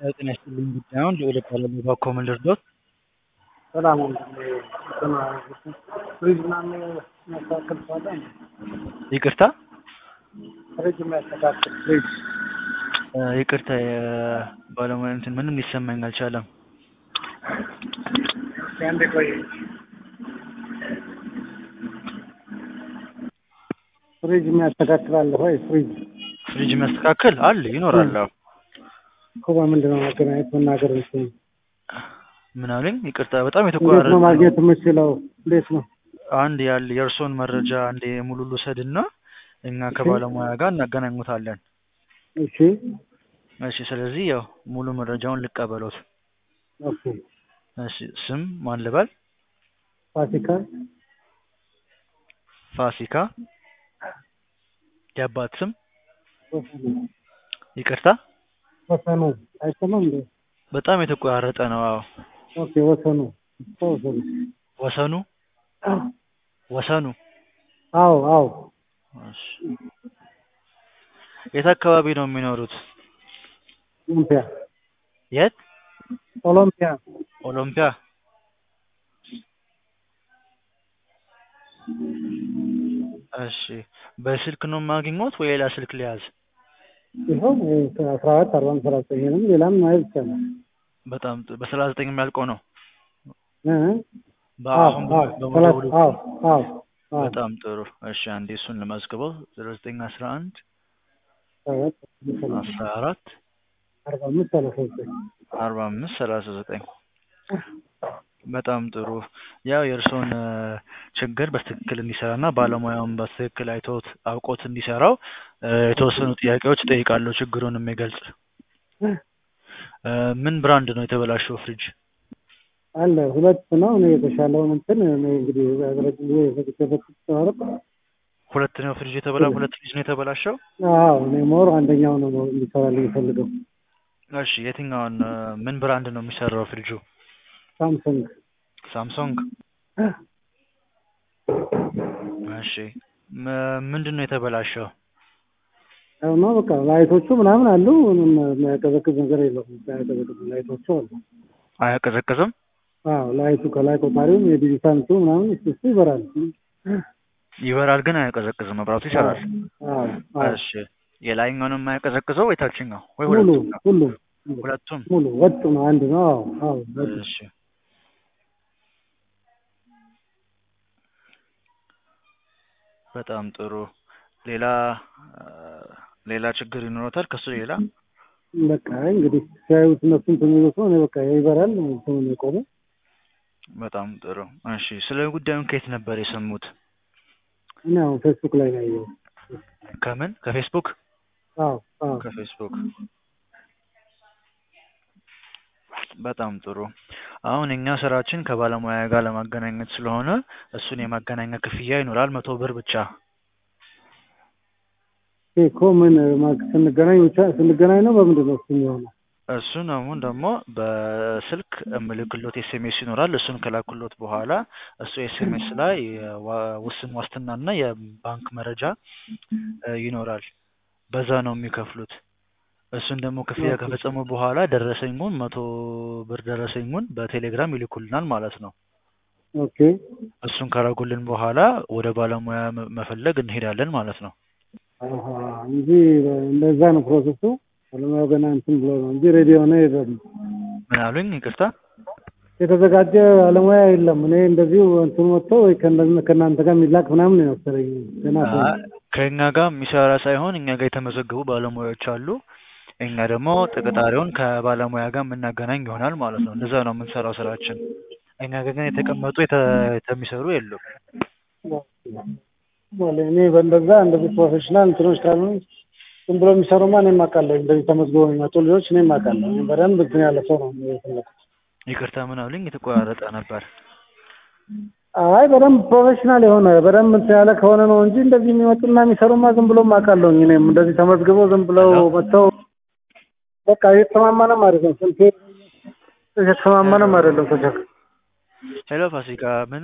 ጤና ይስጥልኝ ጉዳዩን ልዑል እባላለሁ እባክዎ ምን ልርዳዎት? ሰላም ወንድሜ እንትን ፍሪጅ ምናምን የሚያስተካክል ሰው አለ እንዴ? ይቅርታ ፍሪጅ የሚያስተካክል ፍሪጅ እ ይቅርታ የባለሙያ እንትን ምንም ሊሰማኝ አልቻለም። እስኪ አንዴ ቆይ። ፍሪጅ የሚያስተካክል አለ ወይ? ፍሪጅ ፍሪጅ የሚያስተካክል አለ ይኖራል። አዎ እኮ በምንድን ነው ማገናኘት መናገር የምችለው? ምን አሉኝ? ይቅርታ በጣም እንዴት የተቆራረጠ ነው ነው። ማግኘት የምችለው? እንዴት ነው? አንድ ያለ የእርስዎን መረጃ አንዴ ሙሉ ልውሰድና እኛ ከባለሙያ ጋር እናገናኙታለን። እሺ እሺ ስለዚህ ያው ሙሉ መረጃውን ልቀበሎት። ኦኬ እሺ ስም ማን ልበል? ፋሲካ ፋሲካ የአባት ስም ወሰኑ ይቅርታ ወሰኑ አይሰማም እንዴ? በጣም የተቆራረጠ ነው። አዎ ኦኬ ወሰኑ እኮ ወሰኑ ወሰኑ ወሰኑ አዎ አዎ እሺ የት አካባቢ ነው የሚኖሩት? ኦሎምፒያ የት? ኦሎምፒያ ኦሎምፒያ እሺ በስልክ ነው የማገኘዎት ወይ ሌላ ስልክ ልያዝ? ይኸው አስራ አራት አርባ አምስት ሰላሳ ይሄንም ሌላም ማየት ይቻላል። በጣም ጥሩ በሰላሳ ዘጠኝ የሚያልቀው ነው። እ በአሁን አዎ በመደውሉ አዎ አዎ አዎ በጣም ጥሩ እሺ አንዴ እሱን ልመዝግበው ዜሮ ዘጠኝ አስራ አንድ ሰባት አስራ አራት አርባ አምስት ሰላሳ ዘጠኝ አርባ አምስት ሰላሳ ዘጠኝ በጣም ጥሩ ያው የእርስዎን እ ችግር በትክክል እንዲሰራና ባለሙያውን በትክክል አይቶት አውቆት እንዲሰራው እ የተወሰኑ ጥያቄዎች እጠይቃለሁ ችግሩን የሚገልጽ እ ምን ብራንድ ነው የተበላሸው ፍሪጅ? አለ ሁለት ነው። እኔ የተሻለውን እንትን እኔ እንግዲህ ረጅም ጊዜ የፈጅበት ተዋረቅ ሁለት ነው ፍሪጅ የተበላ ሁለት ፍሪጅ ነው የተበላሸው? አዎ እኔ ሞር አንደኛው ነው እንዲሰራልኝ የፈልገው እሺ የትኛውን እ ምን ብራንድ ነው የሚሰራው ፍሪጁ? ሳምሰንግ ሳምሶንግ እሺ ም- ምንድን ነው የተበላሸው? ያው ነው በቃ ላይቶቹ ምናምን አሉ። ምንም የሚያቀዘቅዝ ነገር የለውም። የሚያቀዘቅዝ ላይቶቹ አሉ። አያቀዘቅዝም? አዎ ላይቱ ከላይ ቆጣሪውም የዲጂታል እንትኑ ምናምን እሱ እሱ ይበራል። ይበራል ግን አያቀዘቅዝም መብራቱ ይሰራል። አዎ አዎ እሺ የላይኛው ነው የማያቀዘቅዘው ወይ ታችኛው ወይ ሙሉ ሁለቱም ነው? ሁሉም ሁለቱም ሙሉ ወጥ ነው አንድ ነው። አዎ አዎ ወጥ እሺ በጣም ጥሩ ሌላ እ ሌላ ችግር ይኖሮታል ከሱ ሌላ? በቃ እንግዲህ ሲያዩት እነሱ እንትን የሚሉት ነው። እኔ በቃ ይበራል እንትኑ ነው የቆመው። በጣም ጥሩ እሺ ስለ ጉዳዩን ከየት ነበር የሰሙት? እኔ አሁን ፌስቡክ ላይ ነው ያየሁት። ከምን ከፌስቡክ? አዎ አዎ ከፌስቡክ በጣም ጥሩ አሁን እኛ ስራችን ከባለሙያ ጋር ለማገናኘት ስለሆነ እሱን የማገናኛ ክፍያ ይኖራል መቶ ብር ብቻ ይሄ እኮ ምን ማ- ስንገናኝ ብቻ ስንገናኝ ነው በምንድን ነው እሱ የሚሆነው? እሱን አሁን ደግሞ በስልክ እምልክሎት ኤስኤምኤስ ይኖራል እሱን ከላኩሎት በኋላ እሱ ኤስኤምኤስ ላይ የዋ- ውስን ዋስትናና የባንክ መረጃ እ ይኖራል በዛ ነው የሚከፍሉት እሱን ደግሞ ክፍያ ኦኬ። ከፈጸሙ በኋላ ደረሰኙን መቶ ብር ደረሰኙን በቴሌግራም ይልኩልናል ማለት ነው ኦኬ እሱን ካረጉልን በኋላ ወደ ባለሙያ መ- መፈለግ እንሄዳለን ማለት ነው አሀ እንጂ እንደዛ ነው ፕሮሰሱ። ባለሙያው ገና እንትን ብሎ ነው እንጂ ሬዲ የሆነ የለም። ምን አሉኝ ይቅርታ የተዘጋጀ ባለሙያ የለም። እኔ እንደዚሁ እንትን ወጥቶ ወይ ከእንደ- ከእናንተ ጋር የሚላክ ምናምን ነው የመሰለኝ ገና ሰው አይ፣ ከእኛ ጋር የሚሰራ ሳይሆን እኛ ጋር የተመዘገቡ ባለሙያዎች አሉ እኛ ደግሞ ተቀጣሪውን ከባለሙያ ጋር የምናገናኝ ይሆናል ማለት ነው እንደዛ ነው የምንሰራው ስራችን እኛ ጋር ግን የተቀመጡ የተ- የሚሰሩ የሉም ማለት እኔ በእንደዛ እንደዚህ ፕሮፌሽናል እንትኖች ካሉ ዝም ብሎ የሚሰሩማ እኔም አውቃለሁ። እንደዚህ ተመዝግበው የሚመጡ ልጆች እኔም አውቃለሁ። እኔ በደንብ እንትን ያለ ሰው ነው የፈለኩት። ይቅርታ ምን አሉኝ የተቆራረጠ ነበር አይ በደንብ ፕሮፌሽናል የሆነ በደንብ እንትን ያለ ከሆነ ነው እንጂ እንደዚህ የሚመጡና የሚሰሩማ ዝም ብሎም አውቃለሁ። እኔም እንደዚህ ተመዝግበው ዝም ብለው ሄሎ? መጥተው በቃ የተማመነም አይደለም ስልኬ የተማመነም አይደለም ተቸክ ሄሎ ፋሲካ ምን